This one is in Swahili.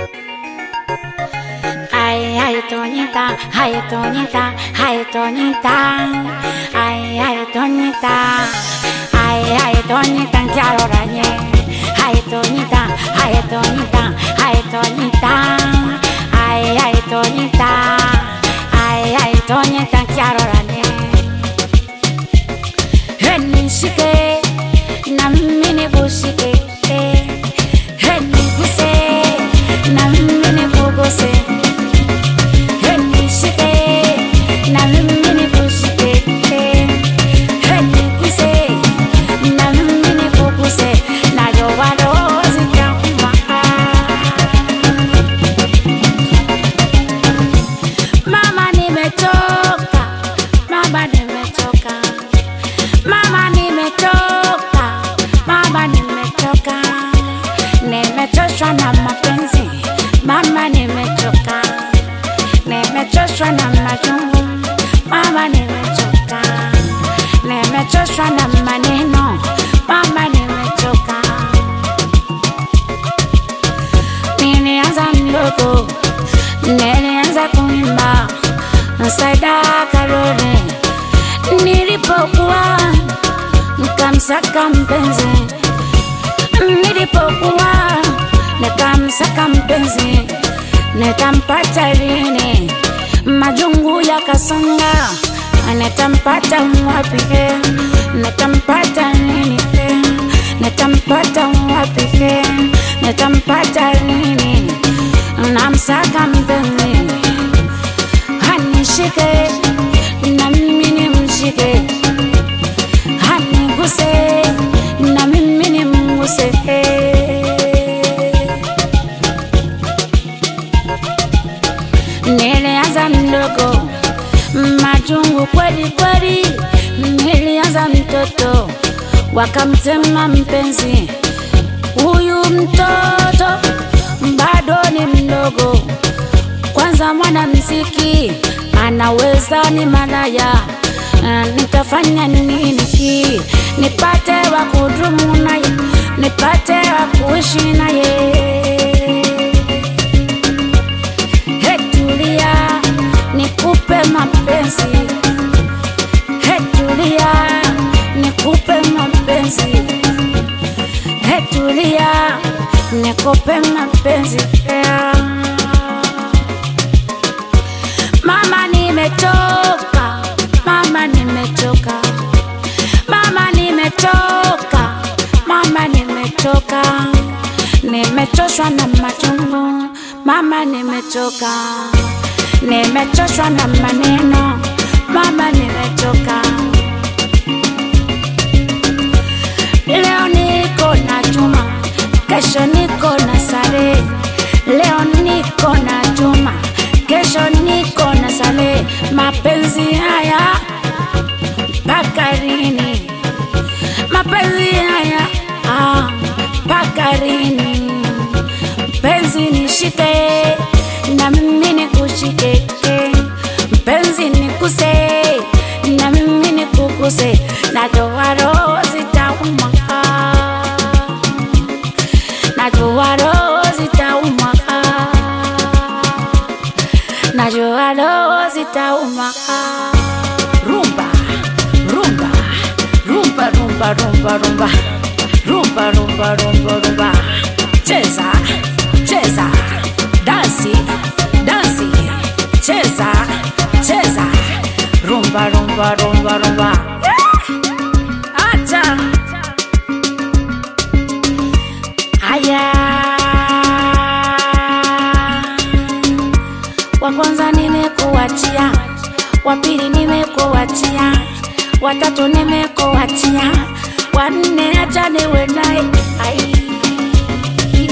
Ay, ay, Toñita, ay, Toñita, ay, Toñita, ay, ay, Toñita, ay, ay, Toñita, quiero rañe. Ay, Toñita, ay, Toñita, ay, Toñita, ay, ay, Toñita, ay, ay, Toñita, quiero rañe. Nishike na mimi nikushike, niguse na mimi nikuguse, nishike na mimi nikushike, niguse na mimi nikuguse, nayo walo zitauma. Mama nimechoka, mama nimechoka, mama nimechoka, mama nimechoka, nimechoshwa na mapenzi, mama nimechoka, nimechoshwa na majungu, mama nimechoka, nimechoshwa na maneno, mama nimechoka. Nilianza mdogo, nilianza kuimba Saida Karole, nilipokuwa nikamsaka mpenzi, nilipokuwa nikamsaka mpenzi, nitampata lini? Majungu yakasonga, nitampata wapi? Nitampata nini? Nitampata wapi? Nitampata lini? Namsaka mpenzi hanishike na mimi nimshike, haniguse na mimi nimguse. Nilianza mdogo, majungu kweli kweli, nilianza mtoto, wakamtema mpenzi. Huyu mtoto bado ni mdogo, kwanza mwanamziki anaweza ni malaya. Ah, Nitafanya nini hii nipate wa kudumu naye, nipate wa kuishi naye? He, tulia nikupe mapenzi, he, tulia nikupe mapenzi, he, tulia nikupe mapenzi yeah. Mama nimechoka, mama nimechoka, mama nimechoka, mama nimechoka, nimechoshwa na machungu, mama nimechoka, nimechoshwa na maneno, mama nimechoka. Leo niko na Juma, kesho niko na Sare. Leo niko na Juma, kesho niko na Sale. Mapenzi haya mpaka lini? Mapenzi haya ah, mpaka lini? Mpenzi nishike na mimi nikushike, mpenzi nikuse na mimi nikuguse, najua roho zitauma, najua roho zitauma, najua roho zitauma. Rumba, rumba, rumba, rumba, rumba, rumba, rumba, rumba, rumba, rumba, cheza, cheza, dansi, dansi, cheza, cheza, rumba, rumba, rumba, rumba. Acha. Haya, wa kwanza nimekuachia, wa pili nimekuachia, watatu nimekuachia, wa nne acha niwe naye. Ai.